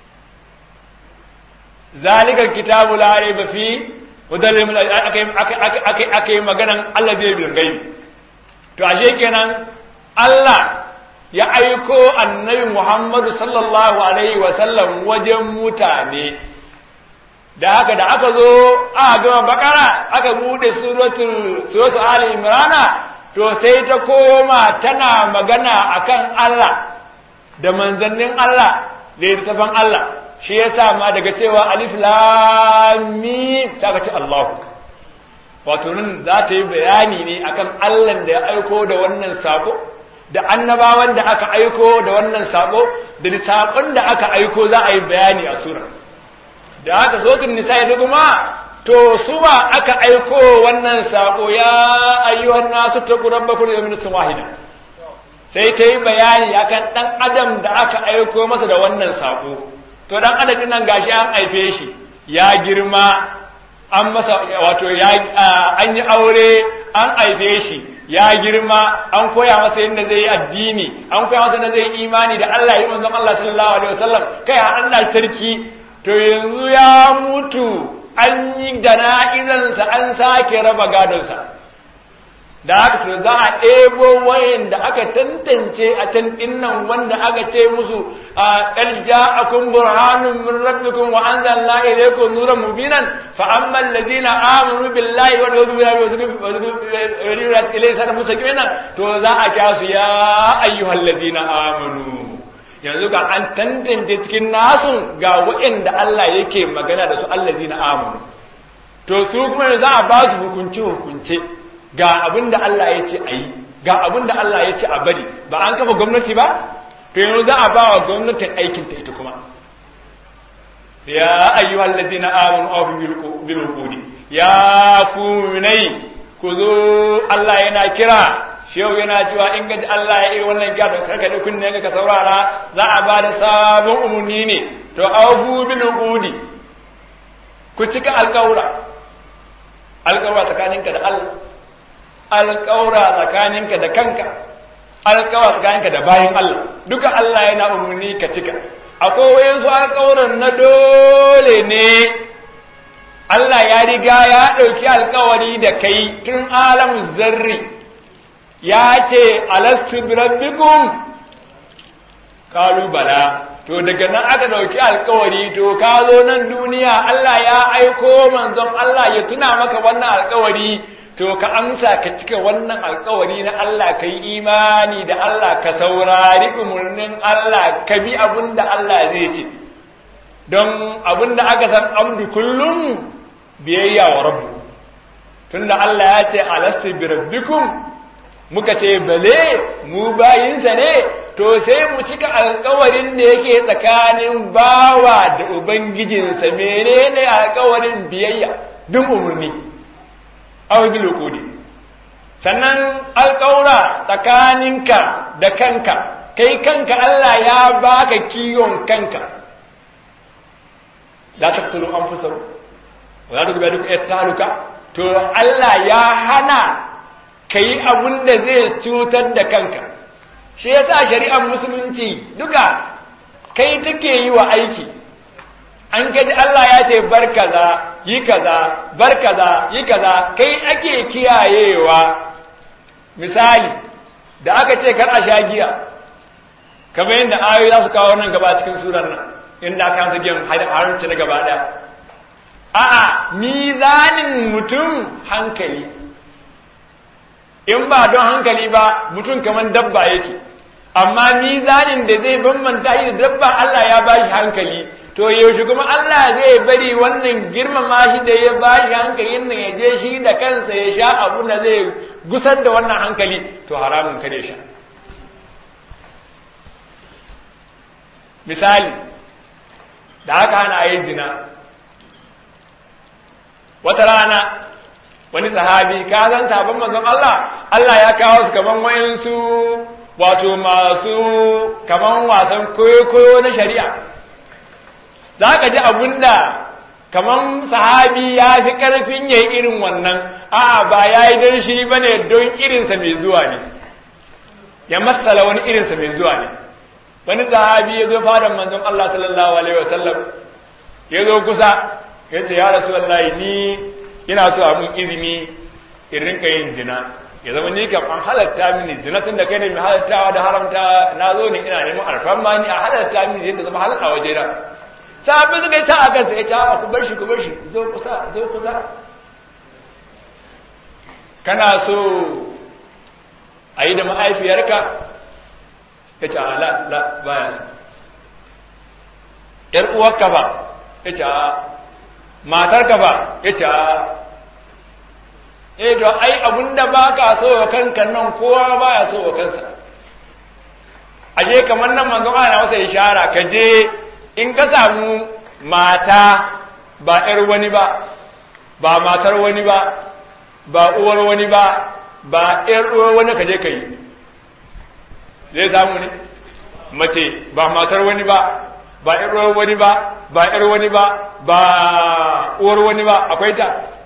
zalikal kitabu la raiba fi hudalil aka yi maganan Allah zai bil gaibi to ashe kenan Allah ya aiko annabi Muhammadu sallallahu alaihi wa sallam wajen mutane da haka da aka zo aka gama bakara aka bude suratul suratul ali imrana to sai ta koma tana magana akan Allah da manzannin Allah da littafin Allah shi yasa ma daga cewa alif lam mim ta ce Allah wato nan za ta yi bayani ne akan Allah da ya aiko da wannan sako da annabawan da aka aiko da wannan sako da sakon da aka aiko za a yi bayani a sura da haka sotun nisa ya kuma to su ba aka aiko wannan sako ya ayyuhan nasu taqu rabbakum min wahida sai ta yi bayani akan dan adam da aka aiko masa da wannan sako to dan adadin nan gashi an haife shi ya girma an masa wato ya an yi aure an aife shi ya girma an koya masa yadda zai yi addini an koya masa yadda zai yi imani da Allah yi manzon Allah sallallahu alaihi wasallam kai har Allah sarki to yanzu ya mutu an yi jana'izansa an sake raba gadonsa da haka to za a ɗebo wayan da aka tantance a can dinnan wanda aka ce musu a ƙarja akun burhanun min rabbikum wa anzalna ilaykum nuran mubinan fa amma alladhina amanu billahi wa rasulihi ilayhi sana musakina to za a kya su ya ayyuhal ladina amanu yanzu ga an tantance cikin nasu ga waɗanda Allah yake magana da su allazina amanu to su kuma za a ba su hukunce hukunce ga abin da Allah ya ce a yi ga abin da Allah ya ce a bari ba an kafa gwamnati ba to yanzu za a ba wa gwamnatin aikin ta ita kuma ya ayyuhal ladzina amanu afu bil uqudi ya ku munai ku zo Allah yana kira shehu yana cewa in gaji Allah ya yi wannan gado karka da kunne ka saurara za a ba da sabon umarni ne to afu bil uqudi ku cika alƙawura alƙawura tsakaninka da Allah alƙawura tsakaninka da kanka alƙawura tsakaninka da bayan Allah duka Allah yana umarni ka cika akwai wayansu alƙawuran na dole ne Allah ya riga ya ɗauki alƙawari da kai tun alamu zarri ya ce alastu bi rabbikum kalu bala to daga nan aka ɗauki alƙawari to ka zo nan duniya Allah ya aiko manzon Allah ya tuna maka wannan alƙawari to ka amsa ka cika wannan alkawari na Allah ka yi imani da Allah ka saurari umarnin Allah ka bi abin da Allah zai ce don abin da aka san abdu kullum biyayya wa rabbu tunda Allah ya ce alastu bi rabbikum muka ce bale mu bayinsa ne to sai mu cika alkawarin da yake tsakanin bawa da ubangijinsa menene alkawarin biyayya bin umarni aw bil uqudi sannan alƙaura tsakaninka da kanka kai kanka Allah ya baka kiyon kanka la taqtulu anfusakum wa la tughbiru ittaluka to Allah ya hana kai abun da zai cutar da kanka shi yasa shari'ar musulunci duka kai take yi wa aiki an kaji Allah ya ce bar kaza yi kaza bar kaza yi kaza kai ake kiyayewa misali da aka ce kar a sha giya kamar yadda ayoyi za su kawo nan gaba cikin surar nan inda aka mata giyan haramci na gaba ɗaya a'a mizanin mutum hankali in ba don hankali ba mutum kamar dabba yake amma mizanin da zai bambanta shi da dabba Allah ya ba shi hankali to yaushe kuma Allah zai bari wannan girmama shi da ya ba shi hankalin nan ya je shi da kansa ya sha abu da zai gusar da wannan hankali to haramun kare sha misali da haka hana a yi zina wata rana wani sahabi ka san sabon manzon Allah Allah ya kawo su kaman wayansu wato masu kaman wasan koyo-koyo na shari'a za ka ji abunda kaman sahabi ya fi ƙarfin ya yi irin wannan a'a ba ya yi don shi ba ne don irinsa mai zuwa ne ya matsala wani irinsa mai zuwa ne wani sahabi ya zo fadan manzon Allah sallallahu alaihi wasallam ya zo kusa ya ce ya rasu wallahi ni ina so a mun izini in rinka yin zina ya zama ni kam an halatta mini zina tun da kai ne mai halattawa da haramta na zo ne ina neman alfarma ni a halatta mini yadda zama halatta waje na sahabbai suka yi ta a kansa ya ce a ku bar shi ku bar shi zo kusa zo kusa kana so a yi da ma'aifiyarka ya ce a la la baya so ‘yar uwarka ba ya ce a matarka ba ya ce a eh to ai abinda ba ka so wa kanka nan kowa ba ya so wa kansa aje kamar nan manzon ana masa ishara ka je in ka samu mata ba ‘yar wani ba ba matar wani ba ba uwar wani ba ba ‘yar uwar wani ka je ka yi zai samu ne mace ba matar wani ba ba ‘yar uwar wani ba ba ‘yar wani ba ba uwar wani ba akwai ta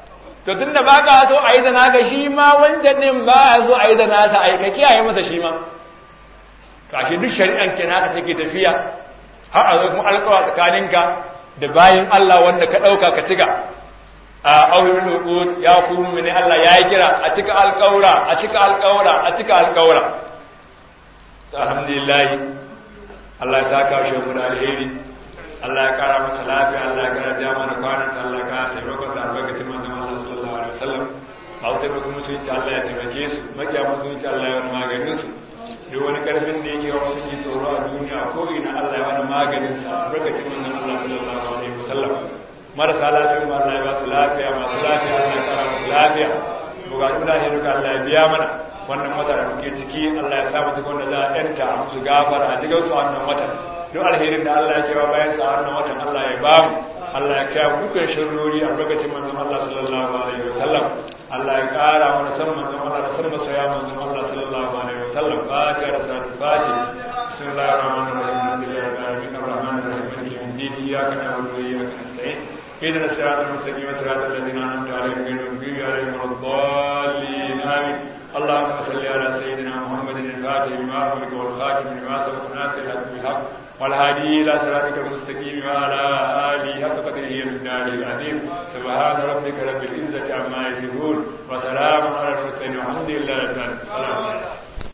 to tunda ba ka so a yi da naka shi ma wancan din ba ya so a yi da nasa a yi ka kiyaye masa shi ma to ashe duk shari'an ke naka take tafiya har a zo kuma alƙawa tsakaninka da bayin Allah wanda ka ɗauka ka ciga a aurin hukun ya kuma mini Allah ya yi kira a cika alƙawura a cika alƙawura a cika alƙawura alhamdulillah Allah ya saka shi mu da alheri Allah ya kara masa lafiya Allah ya kara jama da kwanan sa Allah ya kara taimakon sa albarkacin manzon Allah sallallahu alaihi wasallam a wutar da kuma sun ci Allah ya taimake su makiya musulunci Allah ya wani maganin su duk wani karfin da yake wasu ji tsoro a duniya ko ina Allah ya wani maganin sa albarkacin manzon Allah sallallahu alaihi wasallam marasa lafiya ma Allah ya ba su lafiya masu lafiya Allah ya kara musu lafiya bukatun da ne duka Allah ya biya mana wannan wata da muke ciki Allah ya sa mu cikin wanda za a yanta a musu gafara a cikin su wannan watan duk alherin da Allah ya kewa bayan sa wannan watan Allah ya ba mu Allah ya kaya dukkan shirrori a lokacin manzon Allah sallallahu alaihi wasallam Allah ya kara mana san manzon Allah da san masaya manzon Allah sallallahu alaihi wasallam fatiha da salatul fatiha bismillahir rahmanir rahim alhamdulillahi rabbil alamin arrahmanir rahim maliki yawmiddin iyyaka na'budu wa iyyaka nasta'in اهدنا الصراط المستقيم صراط الذين انعمت عليهم غير المغضوب عليهم ولا الضالين امين اللهم صل على سيدنا محمد الفاتح لما أغلق والخاتم لما سبق ناصر الحق بالحق والهادي إلى صراطك المستقيم وعلى آله حق قدره من داره العظيم سبحان ربك رب العزة عما يصفون وسلام على المرسلين والحمد لله رب العالمين السلام عليكم